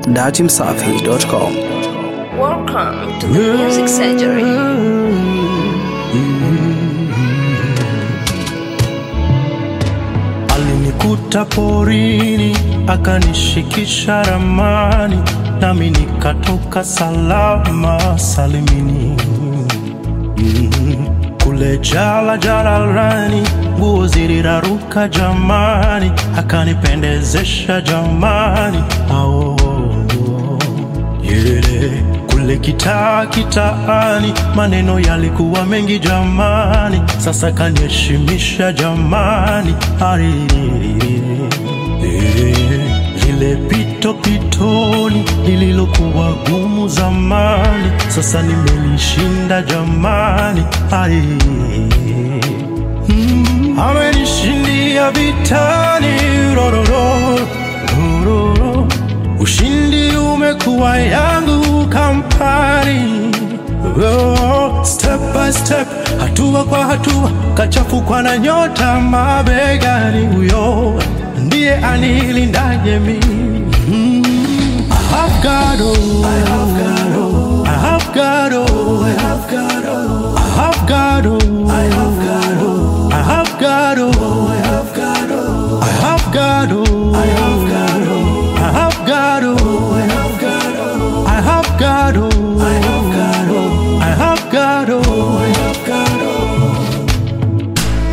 datimsafi.com. Welcome to the Music Surgery. Alinikuta porini akanishikisha ramani, nami nikatoka salama salimini. Mm, Kule jala jalalani, nguo ziliraruka jamani, akanipendezesha jamani. Ao, yeah. Kule kitaa kitaani, maneno yalikuwa mengi jamani, sasa kaniheshimisha jamani. Ari, eh, lile pito pitoni lililokuwa gumu zamani, sasa nimelishinda jamani. Ari, mm, amenishindia vitani rororo, rororo. Ushindi umekuwa yangu kampani oh, step by step, hatua kwa hatua, kachafukwa na nyota mabegani, huyo ndiye anilindaje mimi mm. I have God, oh, I have God, oh, I have God, oh, I have God, oh, I have God, oh, I have God, oh, I have God, oh, I have God, oh, I have God, oh, I have God, oh, I have God, oh, I have God, oh, I have God, oh, I have God, oh, I have God, oh, I have God, oh.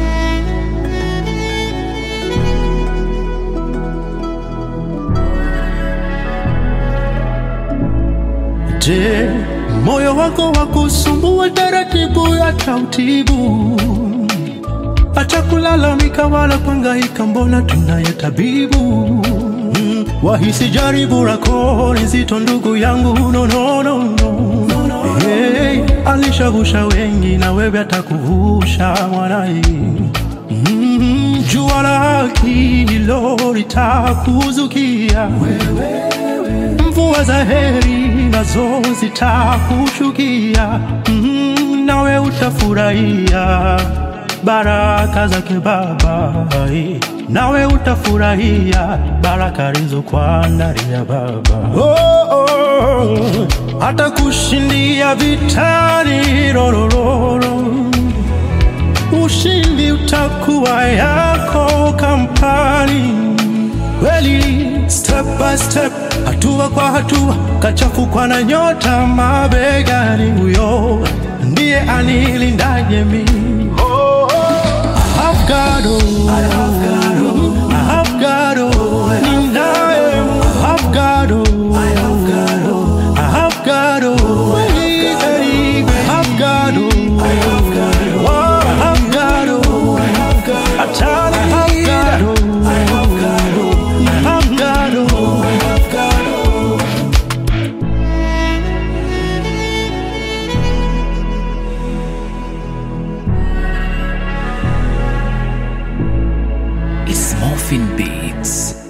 Je, moyo wako wa kusumbua taratibu ya tautibu, acha kulalamika wala kuhangaika, mbona tunaye tabibu. Mm, wahisi jaribu lako ni zito, ndugu yangu, no, no, no, no. Hey, alishavusha wengi na wewe atakuvusha mwanai. Mm, jua la haki hilo litakuzukia mvua za heri nazo zitakushukia, mm, nawe utafurahia baraka zake Baba, nawe utafurahia baraka alizokuandalia Baba. Oh, oh, atakushindia vitani rorororo ushindi utakuwa yako kampani kweli, step by step, hatua kwa hatua, kachafukwa na nyota mabegani, huyo ndiye anilindaje mimi. I have God, oh, I have God, oh, I have God, oh, ninaye, I have God, oh, I have God, oh, I have God, oh, I have God, oh, I have God, oh, I have God, oh, I have God, Atana, I have God, oh, I have God, oh, I have God, oh, I have God, oh. It's Morphin Beats.